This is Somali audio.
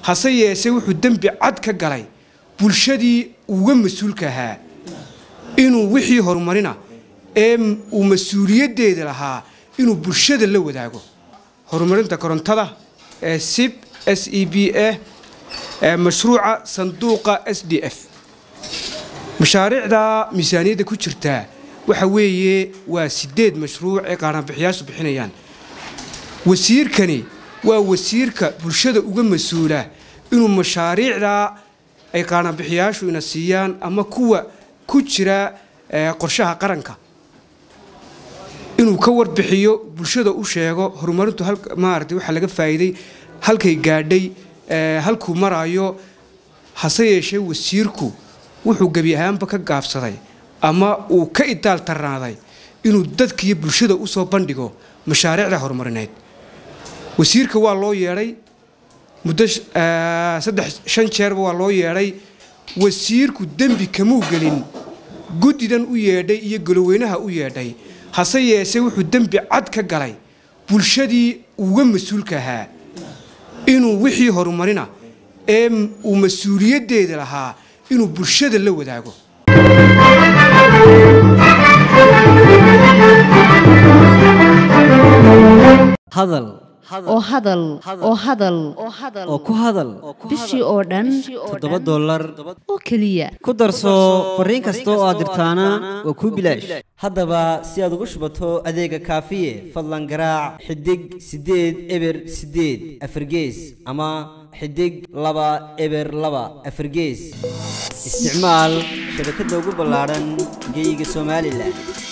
hase yeese wuxuu dembi cad ka galay bulshadii uga mas-uulka ahaa inuu wixii horumarina ee uu mas-uuliyaddeeda lahaa inuu bulshada la wadaago horumarinta korontada ee sib s e b a ee mashruuca sanduuqa s d f mashaariicda miisaaniyadda ku jirtaa waxa weeye waa sideed mashruuc ee qaaraanbixiyaashu bixinayaan wasiirkani waa wasiirka bulshada uga mas-uula inuu mashaariicdaa ay qaaraanbixiyaashu ina siiyaan ama kuwa ku jira qorshaha qaranka inuu ka warbixiyo bulshada u sheego horumarintu maarata waxaa laga faa'iiday halkay gaadhay halkuu maraayo hase yeeshee wasiirku wuxuu gebi ahaanba ka gaabsaday ama uu ka idaal tarnaaday inuu dadkiiyo bulshada u soo bandhigo mashaariicda horumarineed wasiirka waa loo yeedhay muddo saddex shan jeerba waa loo yeedhay wasiirku dembi kamuu gelin guddidan u yeedhay iyo goloweynaha u yeedhay hase yeese wuxuu dembi cad ka galay bulshadii uga mas-uulka ahaa inuu wixii horumarina ee uu mas-uuliyaddeeda lahaa inuu bulshada la wadaago hadal oo hadal oo hadal oo ku hadal bishii oo dhan toddoba dollar oo keliya ku darso fariin kasta oo aad dirtaana waa kuu bilaash haddaba si aad ugu shubato adeega kaafiye fadlan garaac xidig siddeed eber siddeed afargees ama xidig laba eber laba afargees isticmaal shabakadda ugu ballaadhan geyga somalilan